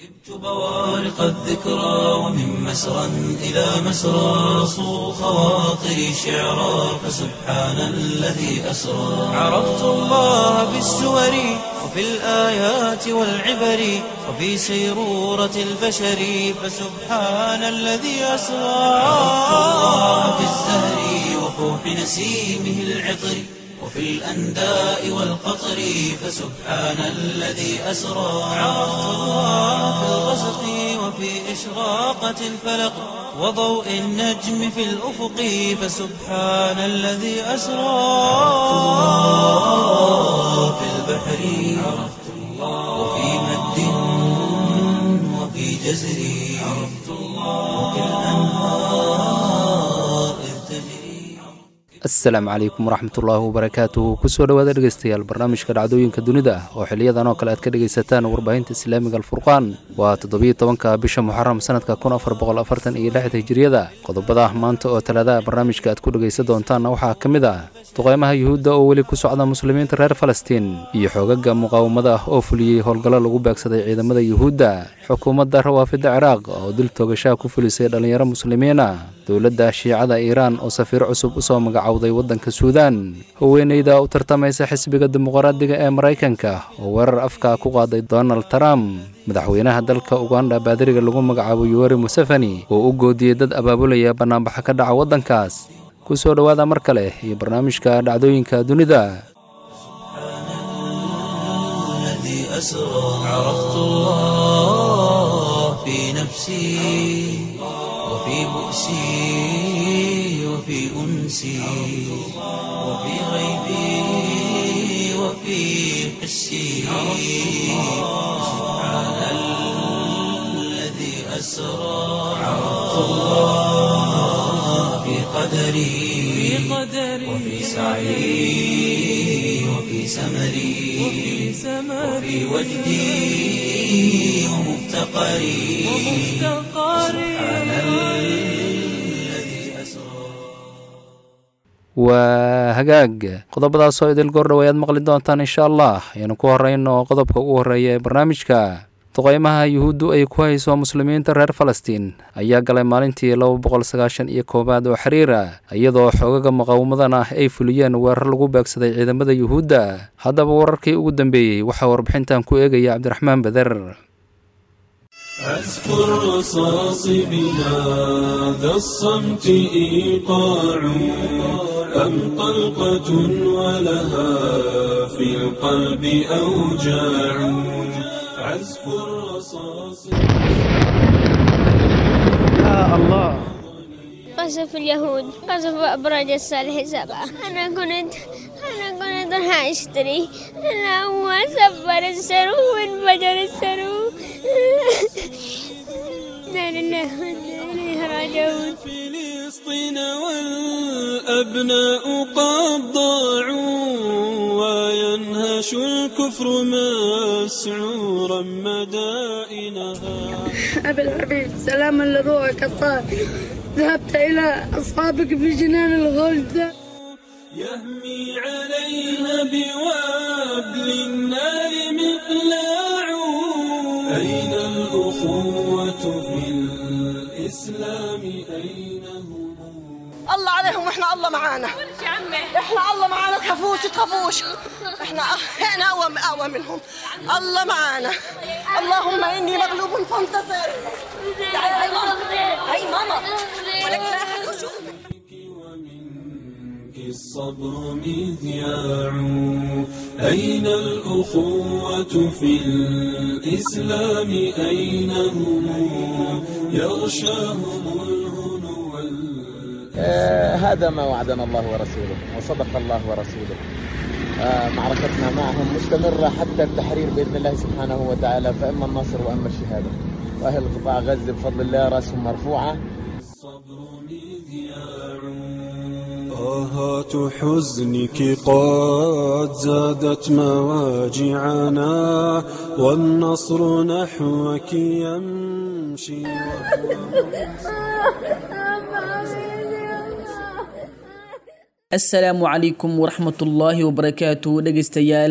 ركبت بوارق الذكرى ومن مسرى إلى مسرى صو خواطري شعرا فسبحان الذي أسرى عرفت الله بالسور وفي الآيات والعبر وفي سيرورة البشر فسبحان الذي أسرى عرفت الله بالزهر وفوح نسيمه العطر وفي الأنداء والقطر فسبحان الذي أسرى عرفت الله في الغسق وفي إشراقة الفلق وضوء النجم في الأفق فسبحان الذي أسرى في البحر عرفت الله وفي مد وفي جزر عرفت الله وفي الأنهار إذ تجري asalaamu calaykum waraxmatullaahi wabarakaatuhu kusoo dhowaada dhegeystayaal barnaamijka dhacdooyinka dunida oo xiliyadan oo kale aad ka dhegaysataan warbaahinta islaamiga alfurqaan waa toddobiyo tobanka bisha muxaram sanadka kun afar boqol afartan iyo lixda hijiriyada qodobada maanta oo talaadaha barnaamijka aad ku dhegaysan doontaanna waxaa ka mid ah duqeymaha yuhuudda oo weli ku socda muslimiinta reer falastiin iyo xoogaga muqaawamada ah oo fuliyey howlgallo lagu beegsaday ciidamada yuhuudda xukuumadda rawaafidda ciraaq oo dil toogashaha ku fulisay dhallinyaro muslimiina dowladda shiicada iiraan oo safiir cusub usoo magacowday waddanka suudaan haweeneyda u tartamaysa xisbiga dimuqraadiga ee maraykanka oo weerar afka ku qaaday donald trump madaxweynaha dalka uganda baadiriga lagu magacaabo yuweri museveni oo u goodiyey dad abaabulaya bannaanbaxa ka dhaca waddankaas ku soo dhowaada mar kale iyo barnaamijka dhacdooyinka dunida الذي أسرى عرفت الله في نفسي وفي بؤسي وفي أنسي وفي غيبي وفي حسي سبحان الذي أسرى عرفت الله في قدري وفي سعي وفي سمري وفي وجدي ومفتقري سبحان الذي أسرى waa hagaag qodobadaasoo idil goordhow ayaad maqli doontaan insha allah ayaanu ku horeyno qodobka ugu horreeya ee barnaamijka duqeymaha yuhuuddu ay ku hayso muslimiinta reer falastiin ayaa galay maalintii laba boqol sagaashan iyo koowaad oo xiriira iyadoo xoogaga muqaawamadan ah ay fuliyeen weerar lagu beegsaday ciidamada yuhuudda haddaba wararkii ugu dambeeyey waxaa warbixintan ku eegaya cabdiraxmaan beder عزف الرصاص بهذا الصمت إيقاع أم طلقة ولها في القلب أوجاع عزف الرصاص قصف اليهود قصف أبراج الصالح سبعة أنا كنت أنا كنت راح أشتري أنا هو سبر السرو وانفجر السرو لا لله وإنا إليه راجعون فلسطين والأبناء قد ضاعوا وينهش الكفر مسعورا مدائنها أبي الحبيب سلاما لروحك الطاهر ذهبت إلى أصحابك في جنان الغلد يهمي عليها بوابل النار مقلاع أين الأخوة في الإسلام أين هم الله عليهم واحنا الله معانا احنا الله معانا تخافوش تخافوش احنا احنا اقوى اقوى منهم الله معانا اللهم اني مغلوب فانتصر تعالي هاي ماما هاي ماما ولك لا أحد يشوفك. ومنك الصبر مذياع أين الأخوة في الإسلام أين هم يغشاهم الهنو وال- آه، هذا ما وعدنا الله ورسوله وصدق الله ورسوله آه، معركتنا معهم مستمرة حتى التحرير بإذن الله سبحانه وتعالى فإما النصر وإما الشهادة وأهل قطاع غزة بفضل الله رأسهم مرفوعة الصبر مذياع آهات حزنك قد زادت مواجعنا والنصر نحوك يمشي asalaamu calaykum waraxmatullaahi wabarakaatu dhegaystayaal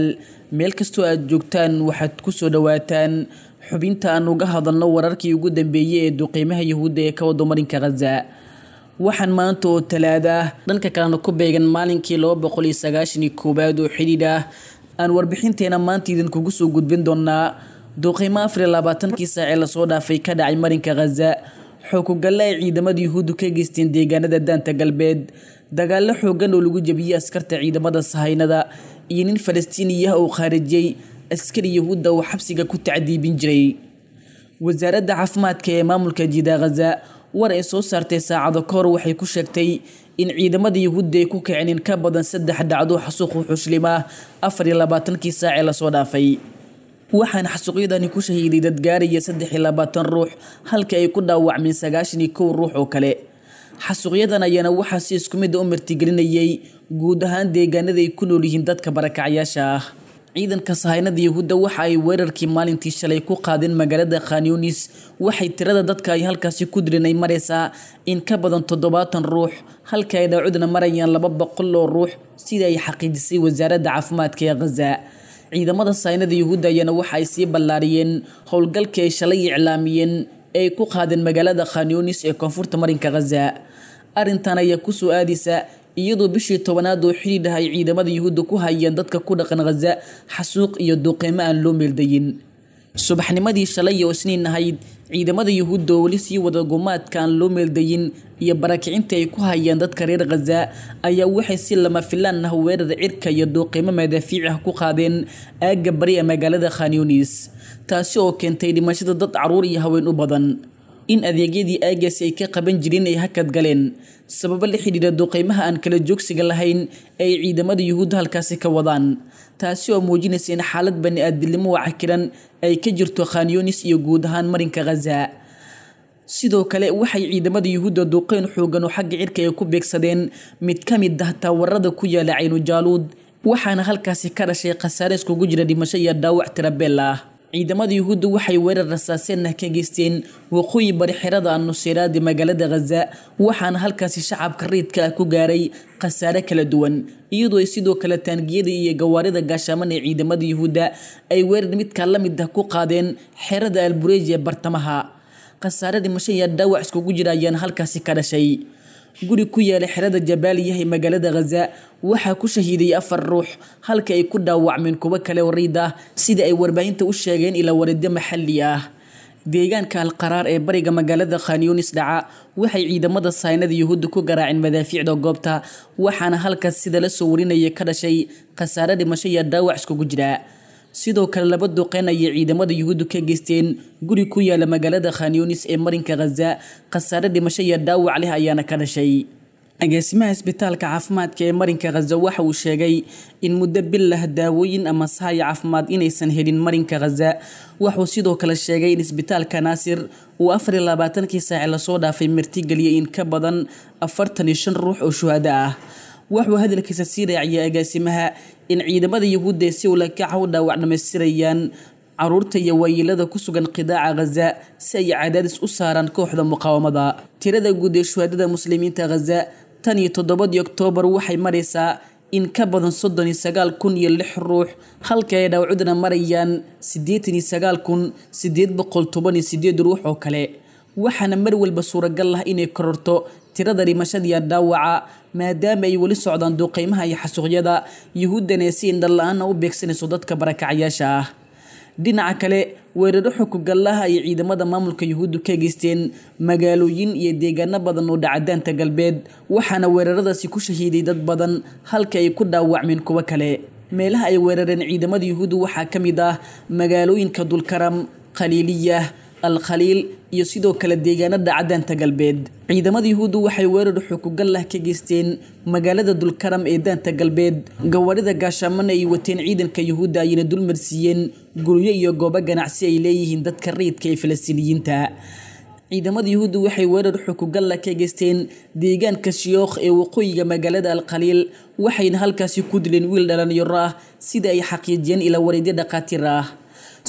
meel kastoo aad joogtaan waxaad ku soo dhowaataan xubinta aan uga hadalno wararkii ugu dambeeyey ee duqeymaha yahuudda ee ka wado marinka khaza waxaan maanta oo talaada ah dhanka kalena ku beegan maalinkii laba boqol iyo sagaashanii koowaad oo xidhiidh ah aan warbixinteena maanta idinkugu soo gudbin doonaa duqeymo afar iyo labaatankii saacee lasoo dhaafay ka dhacay marinka khaza xookugalle ay ciidamada yuhuuddu ka geysteen deegaanada daanta galbeed dagaallo xoogan oo lagu jebiyey askarta ciidamada sahaynada iyo nin falastiiniya oo khaarijiyey askari yahuudda oo xabsiga ku tacdiibin jiray wasaaradda caafimaadka ee maamulka jiida khaza war ay soo saartay saacado ka hor waxay ku sheegtay in ciidamada yuhuudda ay ku kaceen in ka badan saddex dhacdo xasuuq wuxuushlimaa afar iyo labaatankii saacee lasoo dhaafay waxaana xasuuqyadani ku shahiiday dad gaaraya saddex iyo labaatan ruux halka ay ku dhaawacmeen sagaashan iyo kow ruux oo kale xasuuqyadan ayaana waxaa si isku mid a u martigelinayay guud ahaan deegaanada ay ku nool yihiin dadka barakacyaasha ah ciidanka sahaynada yahuudda waxa ay weerarkii maalintii shalay ku qaadeen magaalada khanyunis waxay tirada dadka ay halkaasi ku dileen ay maraysaa in ka badan toddobaatan ruux halka ay dhaawacudna marayaan laba boqol oo ruux sida ay xaqiijisay wasaaradda caafimaadka ee khaza ciidamada sahaynada yahuudda ayaana waxa ay sii ballaariyeen howlgalkii ay shalay iclaamiyeen ee ay ku qaadeen magaalada khanyunis ee koonfurta marinka khaza arrintan ayaa kusoo aadaysa iyadoo bishii tobanaad oo xidhiidh ah ay ciidamada yuhuudda ku hayeen dadka ku dhaqan khaza xasuuq iyo duqeymo aan loo meeldayin subaxnimadii shalay oo isniin ahayd ciidamada yuhuudda oo weli sii wada gumaadka aan loo meeldayin iyo barakicinta ay ku hayeen dadka reer khaza ayaa waxay si lama filaan ah weerar cirka iyo duuqeymo madaafiic ah ku qaadeen aagga bari ee magaalada khanyunis taasi oo keentay dhimashada dad caruur iyo haween u badan in adeegyadii aagaasi ay ka qaban jireen ay hakad galeen sababo la xidhiidha duqeymaha aan kala joogsiga lahayn ee ay ciidamada yuhuudda halkaasi ka wadaan taasi oo muujinaysa in xaalad bani aadilnimo cakiran ay ka jirto khanyunis iyo guud ahaan marinka khaza sidoo kale waxay ciidamada yuhuudda duqeyn xoogan oo xagga cirka ay ku beegsadeen mid ka mid ah taawarada ku yaala caynujaaluud waxaana halkaasi ka dhashay khasaare iskugu jira dhimasho iyo dhaawac tirabeel ah ciidamada yuhuudda waxay weerar rasaaseen ah ka geysteen waqooyi bari xerada annuseyraadi magaalada khaza waxaana halkaasi shacabka rayidka ah ku gaaray khasaare kala duwan iyadoo ay sidoo kale taangiyada iyo gawaarida gaashaaman ee ciidamada yuhuudda ay weerar midkaa la mid ah ku qaadeen xerada albureji ee bartamaha khasaare dhimasho iyo dhaawac iskugu jira ayaana halkaasi ka dhashay guri ku yaala xerada jabaaliya ee magaalada khaza waxaa ku shahiiday afar ruux halka ay ku dhaawacmeen kuwo kale oo riid ah sida ay warbaahinta u sheegeen ilaa wareedyo maxalli ah deegaanka alqaraar ee bariga magaalada khanyunis dhaca waxay ciidamada saynada yuhuudda ku garaaceen madaafiicda goobta waxaana halkaas sida la soo warinaya ka dhashay khasaare dhimasho iyo dhaawac iskugu jira sidoo kale laba duqeyn ayay ciidamada yuhuuddu ka geysteen guri ku yaala magaalada khanyunis ee marinka khaza khasaare dhimasho iyo dhaawac leh ayaana ka dhashay agaasimaha isbitaalka caafimaadka ee marinka khaza waxa uu sheegay in muddo bil lah daawooyin ama sahaya caafimaad inaysan helin marinka khaza wuxuu sidoo kale sheegay in isbitaalka naasir uu afar iyo labaatankii saace lasoo dhaafay martigeliyay in ka badan afartan iyo shan ruux oo shuhado ah wuxuu hadalkiisa sii raaciyay agaasimaha in ciidamada yuhuudda ee si ulakaca u dhaawac dhamaystirayaan caruurta iyo waayeelada ku sugan qidaaca khaza si ay cadaadis u saaraan kooxda muqaawamada tirada guud ee shuhadada muslimiinta khaza tan iyo toddobadii oktoobar waxay maraysaa in ka badan soddon iyo sagaal kun iyo lix ruux halka ay dhaawacudna marayaan siddeetan iyo sagaal kun siddeed boqol toban iyo siddeed ruux oo kale waxaana mar walba suuragal ah inay kororto tirada dhimashadiiya dhaawaca maadaama ay weli socdaan duuqeymaha iyo xasuuqyada yuhuuddana si indhala-aana u beegsanayso dadka barakacyaasha ah dhinaca kale weeraro xukugallaha ay ciidamada maamulka yuhuuddu ka geysteen magaalooyin iyo deegaano badan oo dhacadaanta galbeed waxaana weeraradaasi ku shahiiday dad badan halka ay ku dhaawacmeen kuwo kale meelaha ay weerareen ciidamada yuhuuddu waxaa ka mid ah magaalooyinka dulkaram khaliiliyah alkhaliil iyo sidoo kale deegaanada cadaanta galbeed ciidamada yuhuuddu waxay weerar xukugallah ka geysteen magaalada dulkaram ee daanta galbeed gawaarida gaashaamana ay wateen ciidanka yuhuudda ayna dulmarsiiyeen guryo iyo goobo ganacsi ay leeyihiin dadka rayidka ee falastiiniyiinta ciidamada yuhuuddu waxay weerar xukugalla ka geysteen deegaanka shiyookh ee waqooyiga magaalada alkhaliil waxayna halkaasi ku dileen wiil dhalinyaro ah sida ay xaqiijiyeen ilaa wareedyo dhakhaatiir ah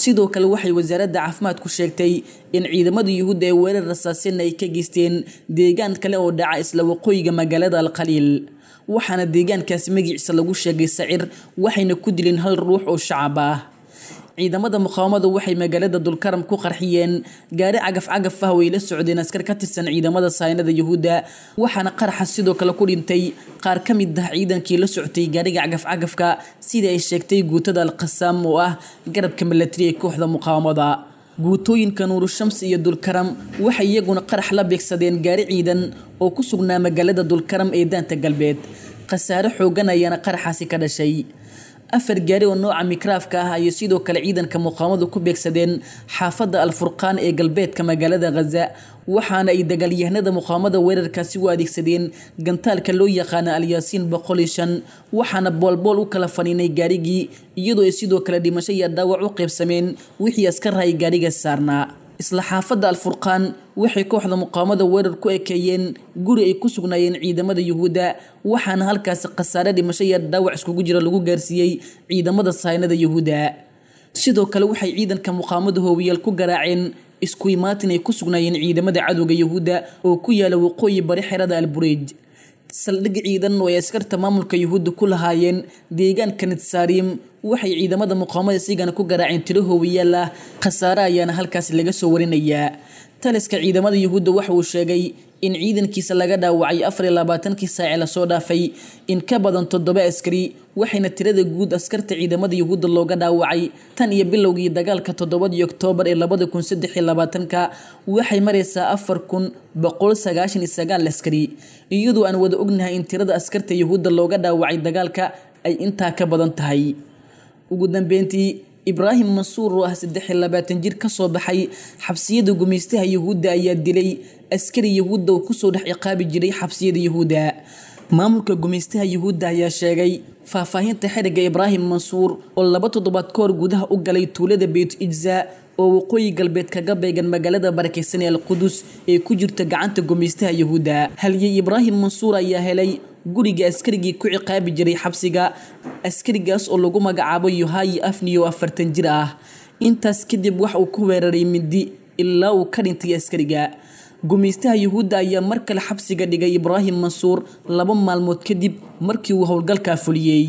sidoo kale waxay wasaaradda caafimaadku sheegtay in ciidamada yuhuudda ee weerar rasaasina ay ka geysteen deegaan kale oo dhaca isla waqooyiga magaalada alkhaliil waxaana deegaankaasi magiciisa lagu sheegay sacir waxayna ku dileen hal ruux oo shacab ah ciidamada muqaawamada waxay magaalada dulkaram ku qarxiyeen gaari cagaf-cagaf ah way la socdeen askar ka tirsan ciidamada saynada yuhuudda waxaana qaraxa sidoo kale ku dhintay qaar ka mid ah ciidankii la soctay gaariga cagaf-cagafka sida ay sheegtay guutada alqasaam oo ah garabka milatari ee kooxda muqaawamada guutooyinka nuuru shamsi iyo dulkaram waxay iyaguna qarax la beegsadeen gaari ciidan oo ku sugnaa magaalada dulkaram ee daanta galbeed khasaare xoogan ayaana qaraxaasi ka dhashay afar gaari oo nooca mikraafka ah ayay sidoo kale ciidanka muqaamadu ku beegsadeen xaafadda alfurqaan ee galbeedka magaalada khaza waxaana ay dagaalyahanada muqaamada weerarkaasi u adeegsadeen gantaalka loo yaqaana alyaasiin boqol iyo shan waxaana boolbool u kala faniinay gaarigii iyadoo ay sidoo kale dhimasho iyo dhaawac u qaybsameen wixii askar hay gaariga saarnaa isla xaafadda alfurqaan waxay kooxda muqaamada weerar ku ekeeyeen guri ay ku sugnaayeen ciidamada yuhuudda waxaana halkaasi khasaare dhimasho iyo dhaawac iskugu jira lagu gaarsiiyey ciidamada saynada yuhuudda sidoo kale waxay ciidanka muqaamada hoowiyaal ku garaaceen isku imaatin ay ku sugnaayeen ciidamada cadowga yuhuudda oo ku yaala waqooyi bari xerada albureej saldhig ciidan oo ay askarta maamulka yuhuudda ku lahaayeen deegaanka nitsaarim waxay ciidamada muqaamada sigana ku garaaceen tiro hoowiyaal ah khasaare ayaana halkaasi laga soo warinayaa taliska ciidamada yuhuudda waxa uu sheegay in ciidankiisa laga dhaawacay afar iyo labaatankii saace lasoo dhaafay in ka badan toddoba askari waxayna tirada guud askarta ciidamada yuhuudda looga dhaawacay tan iyo bilowgii dagaalka toddobadii oktoobar ee labada kun saddex iyo labaatanka waxay maraysaa afar kun boqol sagaashan iyo sagaal askari iyadoo aan wada ognahay in tirada askarta yuhuudda looga dhaawacay dagaalka ay intaa ka badan tahay ugu dambeyntii ibraahim mansuur oo ah saddex iyo labaatan jir kasoo baxay xabsiyada gumaystaha yuhuudda ayaa dilay askari yuhuudda oo kusoo dhex ciqaabi jiray xabsiyada yuhuudda maamulka gumaystaha yuhuudda ayaa sheegay faahfaahinta xeriga ibraahim mansuur oo laba toddobaad ka hor gudaha u galay tuulada beyt ijza oo waqooyi galbeed kaga beegan magaalada barakeysan ee alqudus ee ku jirta gacanta gumaystaha yuhuudda halyey ibraahim mansuur ayaa helay guriga askarigii ku ciqaabi jiray xabsiga askarigaas oo lagu magacaabo yohayi afni oo afartan jir ah intaas kadib wax uu ku weeraray mindi ilaa uu ka dhintay askariga gumaystaha yuhuudda ayaa mar kale xabsiga dhigay ibraahim mansuur laba maalmood kadib markii uu howlgalkaa fuliyey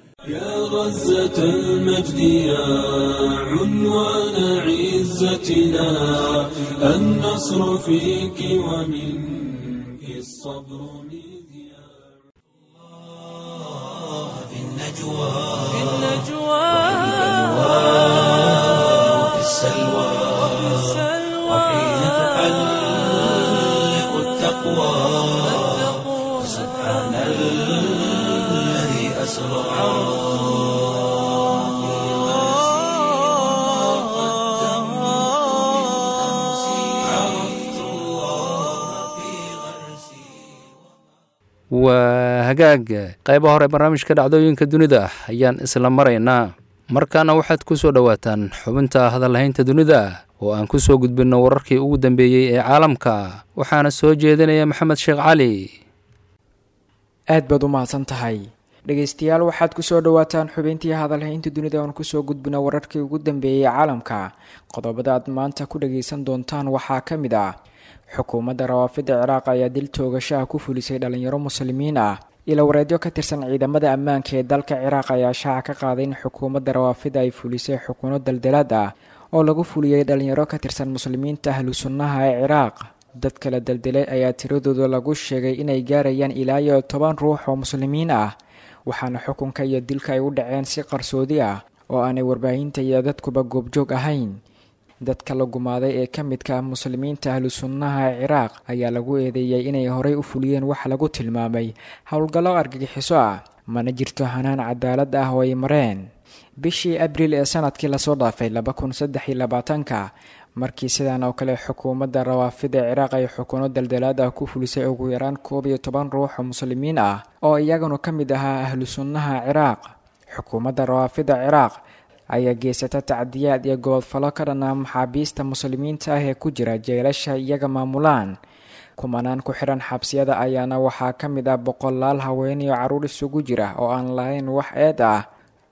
يا غزة المجد يا عنوان عزتنا النصر فيك ومنك الصبر مذياع في النجوى في النجوى وفي السلوى وحين تحلق التقوى سبحان الذي أسرى عرفت الله في غرسي waa hagaag qayba hore barnaamijka dhacdooyinka dunida ayaan isla maraynaa markaana waxaad ku soo dhowaataan xubinta hadalhaynta dunida oo aan ku soo gudbinno wararkii ugu dambeeyey ee caalamka waxaana soo jeedinaya maxamed sheekh cali aad baad u mahadsan tahay dhegaystayaal waxaad kusoo dhawaataan xubintii hadalhaynta dunida oon kusoo gudbina wararkii ugu dambeeyey caalamka qodobada aad maanta ku dhagaysan doontaan waxaa ka mid ah xukuumadda rawaafidda ciraaq ayaa dil toogashaha ku fulisay dhalinyaro muslimiin ah ilo wareedyo ka tirsan ciidamada ammaanka ee dalka ciraaq ayaa shaaca ka qaaday in xukuumadda rawaafidda ay fulisay xukuuno daldalaad ah oo lagu fuliyey dhalinyaro ka tirsan muslimiinta ahlu sunnaha ee ciraaq dad kala daldalay ayaa tiradooda lagu sheegay inay gaarayaan ilaa iyo toban ruux oo muslimiin ah waxaana xukunka iyo dilka ay u dhaceen si qarsoodi ah oo aanay warbaahinta iyo dadkuba goobjoog ahayn dadka la gumaaday ee ka midka ah muslimiinta ahlu sunnaha ee ciraaq ayaa lagu eedeeyay inay horey u fuliyeen wax lagu tilmaamay howlgallo argagixiso ah mana jirto hanaan cadaalad ah oo ay mareen bishii abriil ee sanadkii lasoo dhaafay laba kun saddex iyo labaatanka markii sidan oo kale xukuumadda rawaafida ciraaq ay xukuno daldalaad ah ku fulisay ugu yaraan koob iyo toban ruux oo muslimiin ah oo iyaguna ka mid ahaa ahlu sunnaha ciraaq xukuumadda rawaafida ciraaq ayaa geysata tacdiyaad iyo gobodfalo ka dhanaa maxaabiista muslimiinta ah ee ku jira jeelasha iyaga maamulaan kumanaan ku xidhan xabsiyada ayaana waxaa ka mid ah boqolaal haween iyo carruur isugu jira oo aan lahayn wax eed ah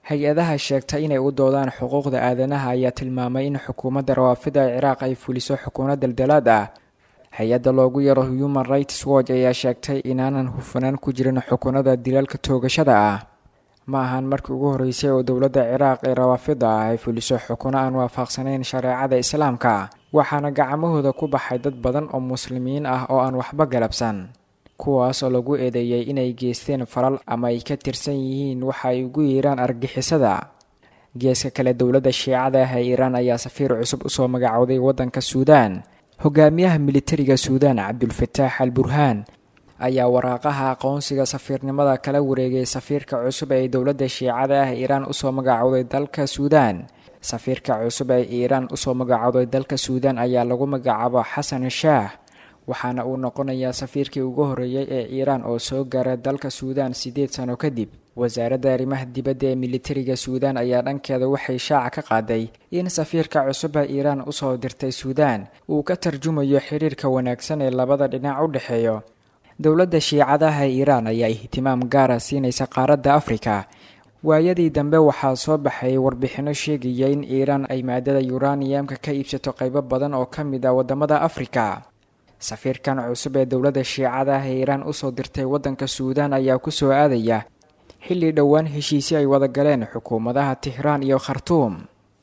hay-adaha sheegta inay u doodaan xuquuqda aadanaha ayaa tilmaamay in xukuumadda rawaafida ee ciraaq ay fuliso xukuuno daldalaad ah hay-adda loogu yaro human rights watch ayaa sheegtay inaanan hufanaan ku jirin xukunada dilaalka toogashada ah ma ahan markii ugu horreysay oo dowladda ciraaq ee rawaafida ah ay fuliso xukuno aan waafaqsanayn shareecada islaamka waxaana gacmahooda ku baxay dad badan oo muslimiin ah oo aan waxba galabsan kuwaas oo lagu eedeeyey inay geysteen falal ama ay ka tirsan yihiin waxa ay ugu yeeraan argixisada geeska kale dowladda shiicada ah ee iiraan ayaa safiir cusub usoo magacowday waddanka suudaan hogaamiyaha militariga suudaan cabdulfataax al burhaan ayaa waraaqaha aqoonsiga safiirnimada kala wareegay safiirka cusub ee dowladda shiicada ah iiraan usoo magacowday dalka suudaan safiirka cusub ee iiraan usoo magacowday dalka suudaan ayaa lagu magacaabo xasan shaah waxaana uu noqonayaa safiirkii ugu horreeyey ee iiraan oo soo gaara dalka suudaan siddeed sano kadib wasaaradda arrimaha dibadda ee militariga suudaan ayaa dhankeeda waxay shaaca ka qaaday in safiirka cusub ee iiraan usoo dirtay suudaan uu ka tarjumayo xiriirka wanaagsan ee labada dhinac u dhexeeyo dowladda shiicadaha iiraan ayaa ihtimaam gaara siinaysa qaaradda afrika waayadii dambe waxaa soo baxay warbixinno sheegaya in iiraan ay maadada yuraniyamka ka iibsato qaybo badan oo ka mid ah waddamada afrika safiirkan cusub ee dowladda shiicada ah ee iiraan usoo dirtay waddanka suudaan ayaa kusoo aadaya xilli dhowaan heshiisyo ay wada galeen xukuumadaha tihraan iyo khartuum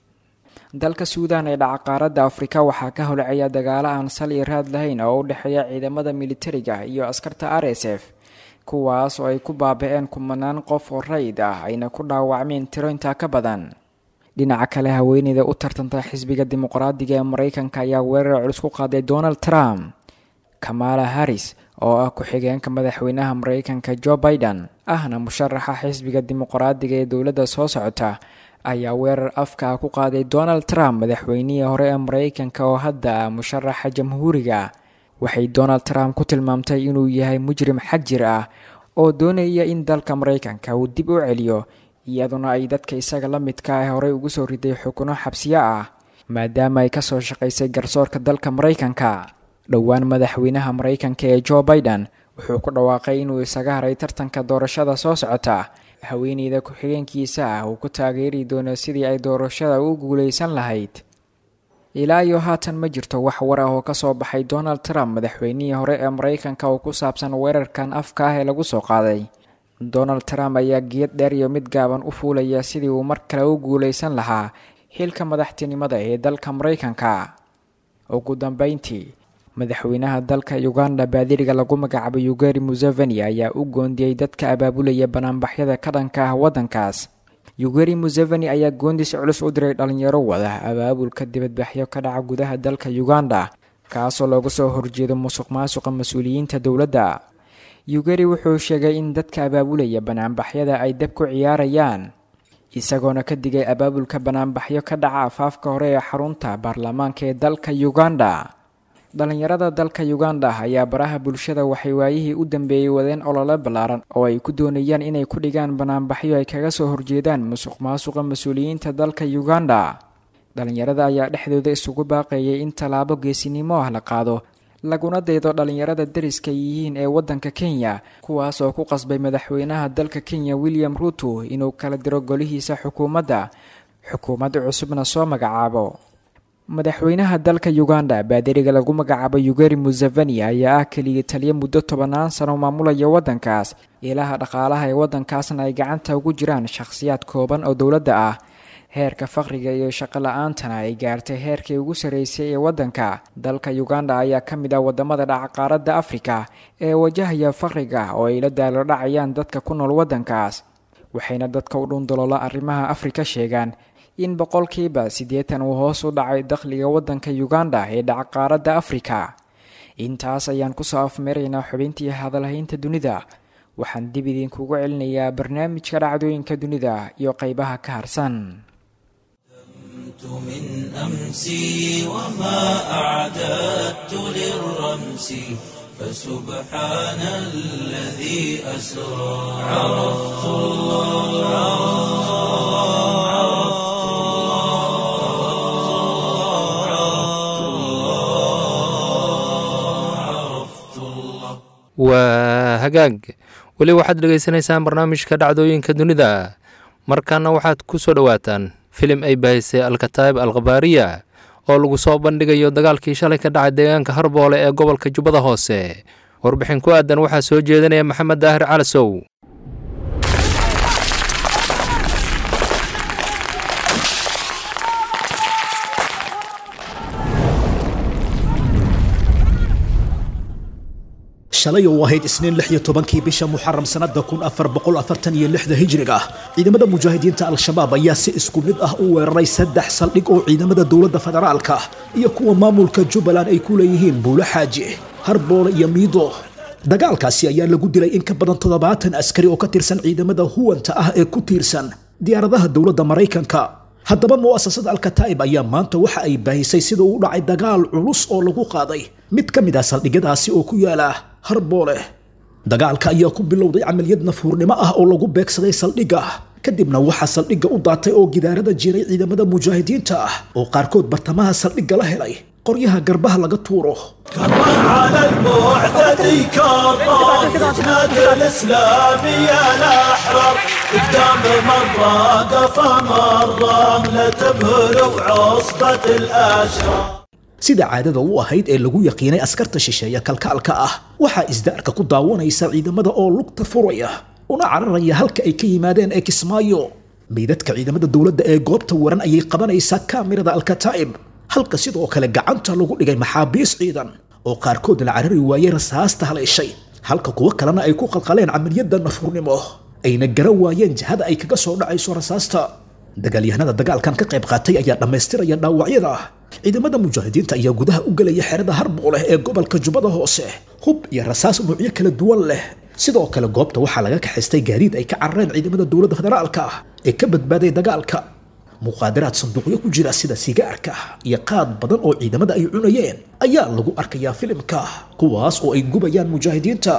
dalka suudaan ee dhaca qaaradda afrika waxaa ka holcaya dagaalo aan sal iyo raad lahayn oo u dhexeeya ciidamada militariga iyo askarta r s f kuwaas oo ay ku baaba-een kumanaan qof oo rayid ah ayna ku dhaawacmeen tiro intaa ka badan dhinaca kale haweeneyda u tartanta xisbiga dimuqraadiga ee maraykanka ayaa weerar culus ku qaaday donald trump kamala harris oo ah ku-xigeenka madaxweynaha maraykanka jo biden ahna musharaxa xisbiga dimuqraadiga ee dowladda soo socota ayaa weerar afka ku qaaday donald trump madaxweynihii hore ee maraykanka oo hadda ah musharaxa jamhuuriga waxay donald trump ku tilmaamtay inuu yahay mujrim xagjir ah oo doonaya in dalka maraykanka uu dib u celiyo iyaduna ay dadka isaga la midka ah horey ugu soo riday xukuno xabsiyo ah maadaama ay kasoo shaqaysay garsoorka dalka maraykanka dhowaan madaxweynaha maraykanka ee jo biden wuxuu ku dhawaaqay inuu isaga haray tartanka doorashada soo socota haweeneyda ku-xigeenkiisa ah uu ku taageeri doono sidii ay doorashada u guuleysan lahayd ilaa iyo haatan ma jirto wax war ah oo kasoo baxay donald trump madaxweynihii hore ee maraykanka oo ku saabsan weerarkan afka ah ee lagu soo qaaday donald trump ayaa geed dheer iyo mid gaaban u fuulaya sidii uu mar kale u guuleysan lahaa xilka madaxtinimada ee dalka maraykanka ugu dambeyntii madaxweynaha dalka uganda baadiriga lagu magacaabo yugeri museveni ayaa u goondiyey dadka abaabulaya banaanbaxyada ka dhanka ah waddankaas yugeri museveni ayaa goondis culus u diray dhalinyaro wada abaabulka dibadbaxyo ka dhaca gudaha dalka uganda kaasoo looga soo horjeedo musuq maasuqa mas-uuliyiinta dowladda yugeri wuxuu sheegay in dadka abaabulaya banaanbaxyada ay dab ku ciyaarayaan isagoona ka digay abaabulka banaanbaxyo ka dhaca afaafka hore ee xarunta baarlamaanka ee dalka uganda dhalinyarada dalka uganda ayaa baraha bulshada waxay waayihii u dambeeyey wadeen olole ballaaran oo ay ku doonayaan inay ku dhigaan banaanbaxyo ay kaga soo horjeedaan musuq maasuqa mas-uuliyiinta dalka uganda dhalinyarada ayaa dhexdooda isugu baaqeeyay in tallaabo geesinimo ah la qaado laguna daydo dhalinyarada dariska yihiin ee waddanka kenya kuwaas oo ku qasbay madaxweynaha dalka kenya william ruto inuu kala diro golihiisa xukuumadda xukuumad cusubna soo magacaabo madaxweynaha dalka uganda baadiriga lagu magacaabo yugeri museveni ayaa ah keliya taliya muddo tobannaan sano maamulaya waddankaas ilaha dhaqaalaha ee waddankaasna ay gacanta ugu jiraan shakhsiyaad kooban oo dowladda ah heerka faqriga iyo shaqo la-aantana ay gaartay heerkii ugu sarreysay ee waddanka dalka uganda ayaa ka mid ah wadamada dhaca qaaradda afrika ee wajahaya faqriga oo ay la daalo dhacayaan dadka ku nool waddankaas waxayna dadka u dhundaloola arrimaha afrika sheegaan in boqolkiiba siddeetan uu hoos u dhacay dakhliga waddanka uganda ee dhaca qaaradda afrika intaas ayaan kusoo afmeeraynaa xubintii hadalhaynta dunida waxaan dib idinkugu celinayaa barnaamijka dhacdooyinka dunida iyo qeybaha ka harsan من أمسي وما أعددت للرمس فسبحان الذي أسرى عرفت الله waa hagaag weli waxaad dhegaysanaysaan barnaamijka dhacdooyinka dunida markaana waxaad ku soo dhowaataan filim ay bahisay alkataa'ib alkhabaariya oo lagu soo bandhigayo dagaalkii shalay ka dhacay deegaanka harboole ee gobolka jubbada hoose warbixin ku aadan waxaa soo jeedinaya maxamed daahir calasow shalay oo ahayd isniin lix iyo tobankii bisha muxaram sannada kun afar boqol afartan iyo lixda hijriga ciidamada mujaahidiinta al-shabaab ayaa si isku mid ah u weeraray saddex saldhig oo ciidamada dowladda federaalka iyo kuwa maamulka jubbaland ay ku leeyihiin buulo xaaji harboole iyo miido dagaalkaasi ayaa lagu dilay in ka badan toddobaatan askari oo ka tirsan ciidamada huwanta ah ee ku tiirsan diyaaradaha dowladda maraykanka haddaba mu'asasada alkataa'ib ayaa maanta waxa ay baahisay sida uu dhacay dagaal culus oo lagu qaaday mid ka mid ah saldhigyadaasi oo ku yaala harboole dagaalka ayaa ku bilowday camaliyad nafuurnimo ah oo lagu beegsaday saldhigga kadibna waxaa saldhigga u daatay oo gidaarada jiray ciidamada mujaahidiinta ah oo qaarkood bartamaha saldhigga la helay qoryaha garbaha laga tuuro على المعتدي كرار نادي الاسلامي الاحرار قدام مره قفا مره لا تبهروا عصبه الاشرار sida caadada u ahayd ee lagu yaqiinay askarta shisheeya kalkaalka ah waxaa isdaarka ku daawanaysa ciidamada oo lugta furaya una cararaya halka ay ka yimaadeen ee kismaayo meydadka ciidamada dowladda ee goobta waran ayay qabanaysaa kaamirada alkataa'ib halka sidoo kale gacanta lagu dhigay maxaabiis ciidan oo qaarkood la carari waayey rasaasta haleeshay halka kuwo kalena ay ku qalqaleen camaliyadda nafuurnimo ayna garan waayeen jihada ay kaga soo dhacayso rasaasta dagaalyahanada dagaalkan ka qayb qaatay ayaa dhammaystiraya dhaawacyada ciidamada mujaahidiinta ayaa gudaha u gelaya xerada harbooleh ee gobolka jubbada hoose hub iyo rasaas nuucyo kala duwan leh sidoo kale goobta waxaa laga kaxaystay gaadiid ay ka carareen ciidamada dowladda federaalka ee ka badbaaday dagaalka muqaadaraad sanduuqyo ku jira sida sigaarka iyo qaad badan oo ciidamada ay cunayeen ayaa lagu arkayaa filimka kuwaas oo ay gubayaan mujaahidiinta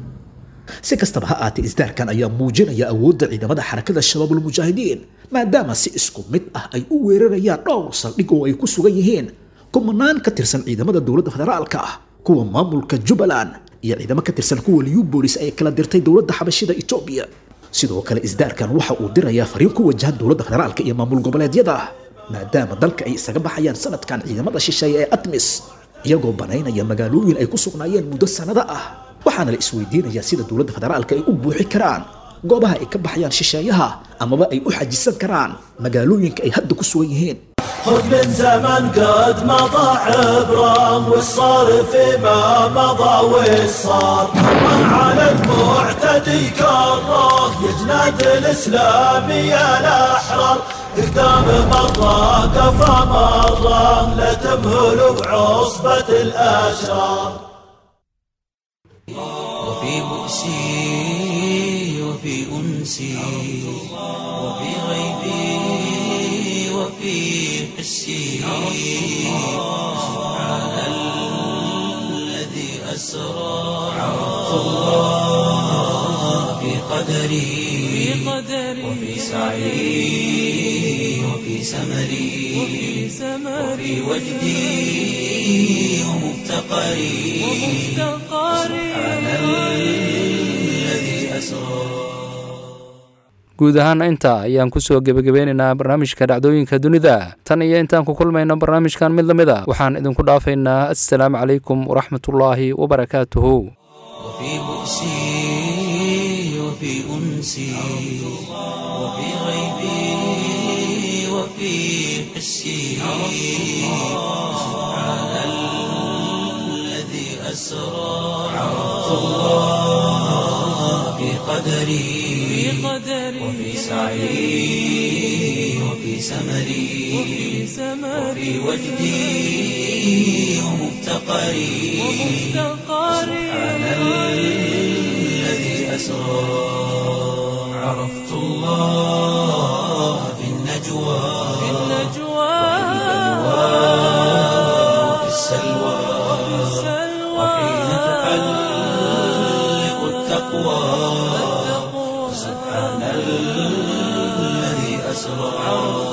si kastaba ha aatee isdaarkan ayaa muujinaya awoodda ciidamada xarakada shabaabulmujaahidiin maadaama si isku mid ah ay u weerarayaan dhowr saldhig oo ay ku sugan yihiin kumanaan ka tirsan ciidamada dowladda federaalka kuwa maamulka jubbaland iyo ciidamo ka tirsan kuwa liubolis ay kala dirtay dowladda xabashida etoobiya sidoo kale isdaarkan waxa uu dirayaa fariin ku wajahan dowladda federaalka iyo maamul goboleedyada maadaama dalka ay isaga baxayaan sanadkan ciidamada shisheeye ee atmis iyagoo banaynaya magaalooyin ay ku sugnaayeen muddo sannado ah waxaana la isweydiinayaa sida dowladda federaalka ay u buuxi karaan goobaha ay ka baxayaan shisheeyaha amaba ay u xajisan karaan magaalooyinka ay hadda ku sugan yihiin خذ من زمن قد مضى عبرة والصار فيما مضى والصار على المعتدي كره يجناد الاسلامي الاحرار قدام مرة قفا مرة لا تمهلوا عصبة الاشرار وفي بؤسي وفي انسي وفي غيبي وفي حسي سبحان الذي أسرى عرفت الله في قدري وفي سعي وفي سمري وفي وجدي ومفتقري سبحان الذي أسرى guud ahaana intaa ayaan kusoo gebagabeynaynaa barnaamijka dhacdooyinka dunida tan iyo intaan ku kulmayno barnaamijkan mid la mid a waxaan idinku dhaafaynaa assalaamu calaykum waraxmatullaahi wabarakaatuhu وفي بؤسي وفي أنسي وفي غيبي وفي حسي سبحان الذي أسرى عرفت الله في قدري وفي سعي وفي سمري وفي وجدي ومفتقري سبحان الذي أسرى عرفت الله في النجوى وفي السلوى وحين تحلق التقوى سبحان الذي أسرى